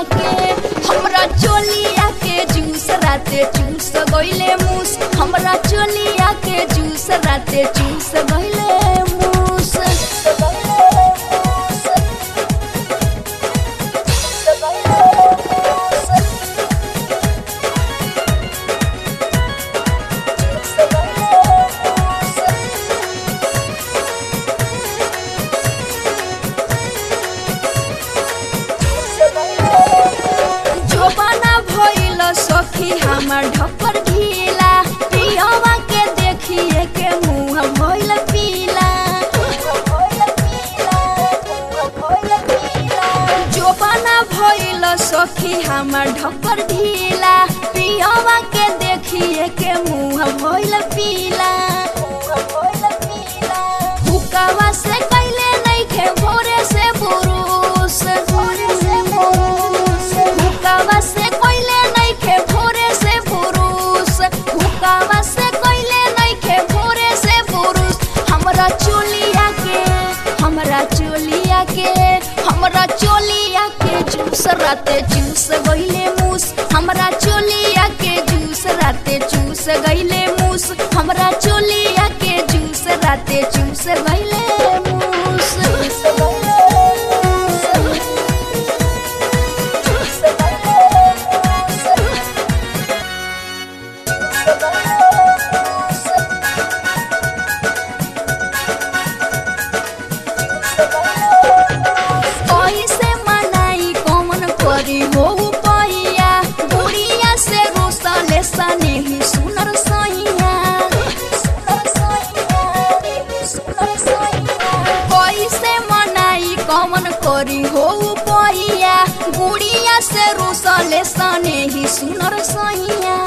के हमरा चोलिया के जूस राते चूस गइले मूस हमरा चोलिया के जूस राते चूस गइले मूस जोबाना भइल सखी हमर ढक्कर ढीला पियवा के देखिए के मुंह भइल पीला जोबाना भइल सखी हमर ढक्कर ढीला पियवा के देखिए के मुंह भइल पीला हुकावा से कैले नइखे भोरे से बुरुस हुकावा से कैले नइखे भोरे से बुरुस हुकावा से कैले नइखे भोरे से बुरुस हमरा चोलिया के हमरा चोलिया के हमरा चोलिया के जूस राते जूस गइले मूस हमरा चोलिया के जूस राते चूस गइले मूस हमरा चोलिया के जूस राते चूस गइले मूस कैसे मनाई कौन करी हो पैया बुढ़िया से रोसले सने ही सुनर सैया कैसे मनाई कौन करी हो पैया बुढ़िया से रोसले सने ही सुनर सैया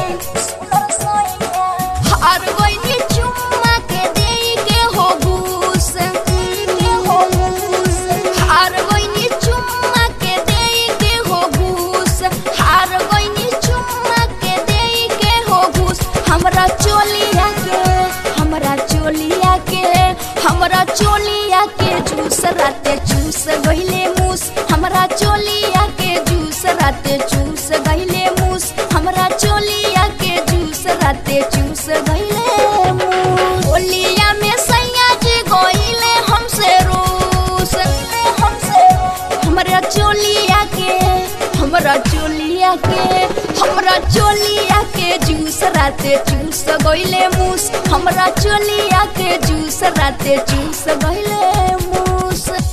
हार गइनी चुम्मा के देई के हो घूस के हो घूस हार गइनी चुम्मा के देई के हो घूस हार गइनी चुम्मा के देई के हो घूस हमरा चोलिया के हमरा चोलिया के हमरा चोलिया के जूस राते चूस गइले मूस हमरा चोलिया के जूस राते चूस गइले मूस हमरा चोलिया के जूस राते चूस गइले मूस ओलिया में सैया जी गइले हमसे रूस हमसे हमरा चोलिया के हमरा चोलिया के हमरा चोलिया के जूस राते चूस गइले मूस हमरा चोलिया के जूस राते चूस गइले मूस